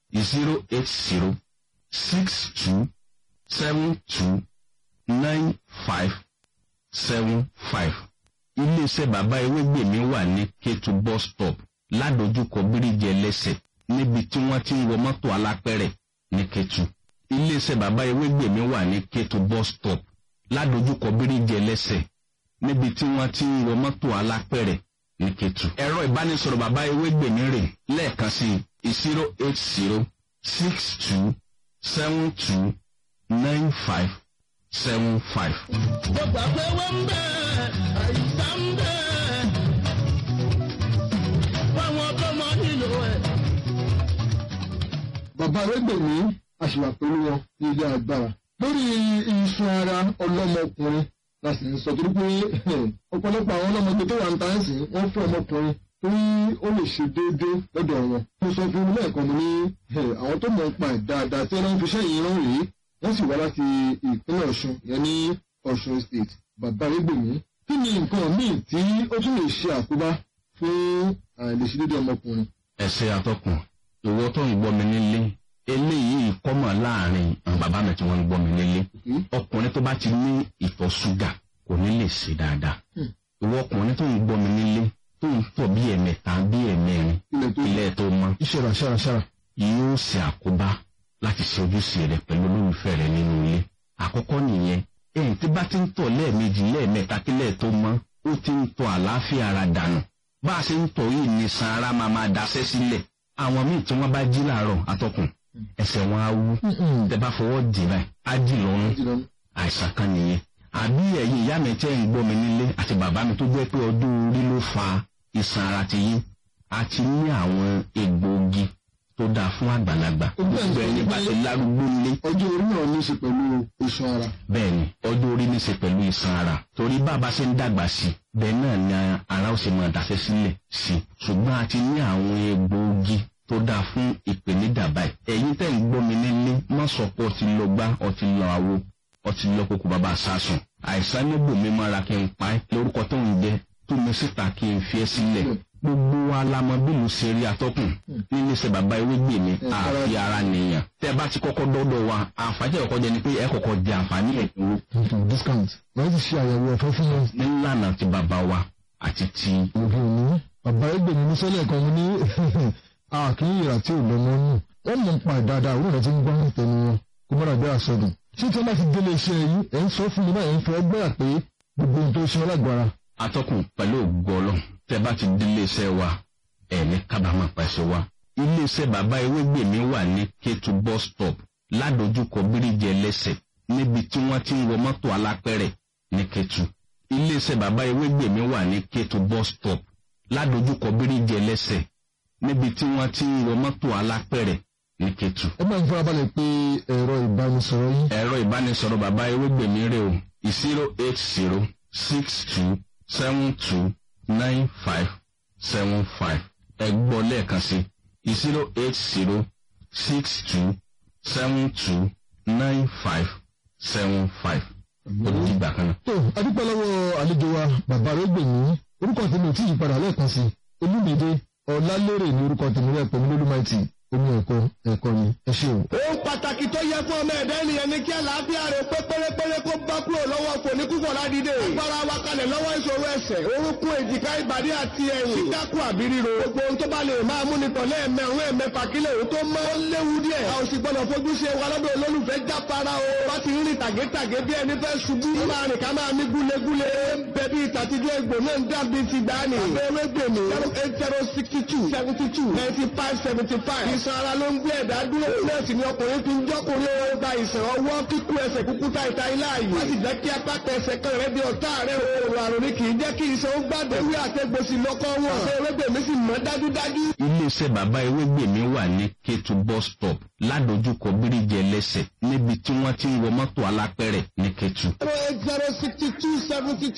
zero eight zero six two seven two nine five seven five. iléeṣẹ́ bàbá ewégbèmí wà ní kétu bus stop ládojúkọ bíríjì ẹlẹ́sẹ̀ níbi tí wọ́n ti ń wọ mọ́tò alápẹ̀rẹ̀ ní kétu. iléeṣẹ́ bàbá ewégbèmí wà ní kétu bus stop ládojúkọ bíríjì ẹlẹ́sẹ̀ níbi tí wọ́n ti ń wọ mọ́tò alápẹ̀rẹ̀ ní kétu. ẹ̀rọ ìbánisọ̀rọ̀ bàbá ewégbèmí rè lẹ́ẹ̀kan sí zero eight zero six two seven two nine five seven five. mo gbà pé wọ́n ń bẹ̀ àìsàn ń bẹ̀ fáwọn tó mọ nílò ẹ̀. bàbá arẹ́gbẹ̀mí àṣìwà pẹ̀lú wọn ní ilé agbára lórí iṣan ara ọlọ́mọkùnrin la sì ń sọ torí pé ọ̀pọ̀lọpọ̀ àwọn ọlọ́mọdé tó wà ń ta ń sìn wọ́n fẹ́ ọmọkùnrin torí ó lè ṣe déédéé lọ́dọ̀ wọn. mo sọ fún un lẹ́ẹ̀kan mo ní àwọn tó mọ̀ ń pa ẹ̀ dáadáa tí wọ́n fi ṣẹ́ yìí rán rèé wọ́n sì wá láti ìpínlẹ̀ ọ̀ṣun yẹn ní ọ̀ṣun state bàbá arẹ́gbẹ̀mí kí ni nǹkan míì tí ó tún lè ṣe àkóbá fún àìlèṣedéédé ọmọkùnrin. ẹsẹ atọkùn ìwọ tó ń gbọ́ mi nílé eléyìí kọ́mọ̀ láàrin àwọn bàbá mi tí wọ́n ń gbọ́ mi nílé ọkùnrin tó bá ti ní ìtọ̀ ṣúgà kò ní lè ṣe dáadáa ìwọ ọkùnrin tó ń gbọ́ mi nílé tó ń tọ̀ bí ẹ̀mẹta bí ẹ̀mẹrin ilẹ̀ tó ilé tó mọ́ ìṣẹ̀rà ṣàrà ṣàrà. yóò ṣe àkóbá láti ṣe ojúṣe rẹ pẹ̀lú olólùfẹ́ rẹ nínú ilé àkọ́kọ́ nìyẹn ẹ̀yìn tí bá ti ń tọ̀ lẹ́ẹ̀mejì lẹ́ẹ̀mẹta kílẹ̀ tó mọ́ ó ti ń tọ̀ àlàáfíà ara dànù bá a ṣe ń tọ̀ yìí ní san ara máa máa daṣẹ́ sílẹ̀ àwọn míì tí wọ́n bá jí làárọ̀ atọ́kùn ẹsẹ̀ wọn á wú tẹ bá fọwọ́ dì báyìí á dì lọ́rùn àìsàn kan nìyẹn àbí ẹ̀yin ìyá mi tẹ́ ń gbọ́ mi nílé àti bàbá mi tó jẹ́ pé ọdún orí ló fa ìsan ara ti yín àti ní àwọn egbòogi tó dáa fún àgbàlagbà gbogbo ẹni bá ti lárúgbó nílé ọjọ́ orí náà ní í ṣe pẹ̀lú iṣan ara. bẹ́ẹ̀ni ọjọ́ orí ní í ṣe pẹ̀lú ìsan ara torí bàbá ṣe ń dàgbà sí i bẹ́ẹ̀ náà ni ara ó ṣe máa daṣẹ́ sílẹ̀ sí i ṣùgbọ́n a ti ní àwọn egbòogi tó dáa fún ìpèníjà báyìí ẹ̀yin tẹ́ ń gbọ́ mi nílé má sọ pé ọtí lọ gbá ọtí lọ àwo ọtí lọ kókó bàbá sásùn àìsàn níbò mi mára kí n pa ẹ́ lórúkọ tó ń jẹ tó mi síta kí n fi ẹ́ sílẹ̀ gbogbo wa la mọ bí mo ṣe rí atọ́kùn nílé iṣẹ́ bàbá ewé gbè mí àfi ara nìyàn tẹ́ bá ti kọ́kọ́ dọ́dọ̀ wa àǹfààní ẹ̀kọ́ jẹ ni pé ẹ kọ́kọ́ jẹ àǹfààní ẹ̀dínwó discount wọ́n ti ṣe àyẹ̀wò ọ̀fẹ́ fún wọn. nílànà ti bàbá wa àti ti òbí òní bàbá ẹgbẹ̀mí ní sẹ́lẹ̀ kan ní àkíyèrà tí ò lọ́mọ nù wọ́n mọ̀ ń pa dáadáa òun rẹ̀ ti ń gbọ́ tẹnu wọn kó mọ́ra bí àsọdùn. ṣé tí wọ́n bá ti délé iṣẹ́ yìí ẹ̀ ń sọ fún mi báyìí ń fọ ọgbẹ́ pé gbogbo ohun tó ṣe ọlágbára. atọ́kùn pẹ̀lú ògbọ́lọ́ tẹ́ bá ti délé iṣẹ́ wa ẹ̀ ní kábàámọ̀ pẹ̀sẹ̀ wa. ilé iṣẹ́ bàbá ewégbèmí wà ní kétu bus stop ládojúkọ bíríjì ẹlẹ́sẹ̀ níbi tí wọ́n ti ń wọ mọ́tò alápẹ̀rẹ̀ ní kétu. ilé iṣẹ́ bàbá ewégbèmí wà ní kétu bus stop ládojúkọ bíríjì ẹlẹ́sẹ̀ níbi tí wọ́n ti ń wọ mọ́tò alápẹ̀rẹ̀ ní kétu. ẹ máa ń farabalẹ̀ pé ẹ̀rọ ìbánisọ̀rọ̀ yìí. ẹ̀rọ ìbánisọ̀rọ̀ bàbá ewégbèmí rè o zero eight zero six two seven two nine five seven five ẹ gbọ́ lẹ́ẹ̀kan sí zero eight zero six two seven two nine five seven five ó di ìgbà kan náà. tó adúpẹ́ lọ́wọ́ àlejò wa bàbá arẹ́gbẹ̀mí orúkọ tèmi ò tí ì padà lẹ́ẹ̀kan sí olúmídé ọ̀làlérè ní orúkọ tèmi rẹ̀ pẹ̀lú lólúmáìtì omi ẹ̀kọ́ ẹ̀kọ́ ni ẹ ṣé o. ohun pàtàkì tó yẹ fún ọmọ ẹ̀dá ènìyàn ni kí àlàáfíà rẹ̀ pé pérépéré kó bá kúrò lọ́wọ́ fòníkúfọ̀ ládìde. agbára wa kalẹ̀ lọ́wọ́ ìṣòro ẹsẹ̀ orúnkún èjìká ìbàdí àti ẹ̀yìn. dídákù àbí ríro. gbogbo ohun tó bá lè máa mú nìkan lẹ́ẹ̀mẹ̀rún ẹ̀mẹ́fà kílẹ̀ òun tó mọ́. ó léwu díẹ̀. a ò sì gbọ́dọ̀ fojú ṣe wa lọ́dọ̀ olólùfẹ́ jápara o. bá ti ń rìn tàgétàgé bí ẹni fẹ́ ṣubú. ó máa rìn ká máa mí gúlegúle. bẹ̀bí ìtàtijọ́ egbò náà ń dàbí ti gbani. abẹ́rẹ́ gbèmí. zero eight zero sixty two seventy two ninety five seventy five. ìsan ara ló ń gbé ẹ̀dá dúró. nọ́ọ̀sì ni ọkùnrin fi ń jọ́kùnrin ó gba ìsàn ọwọ́ kíkú ẹsẹ̀ kúkú ta ìta ilé ààyè. wọ́n sì jẹ́ kí apáta ẹsẹ̀ kan rẹ̀ di ọ̀tá rẹ̀ o. òrò àrùn ni kì í jẹ́ kí ìsàn ó gbàdé. ewé àtẹ̀gbòsì lọ́kọ́ wọn. ṣé ewébèmí sì mọ́ dájúdájú. iléeṣẹ́ bàbá ewégbèmí wà ní kétu bus stop ládojúkọ bíríjì ẹlẹ́sẹ̀ níbi tí wọ́n ti ń wọ mọ́tò alápẹ̀rẹ̀ ní kétu. zero eight zero sixty two seventy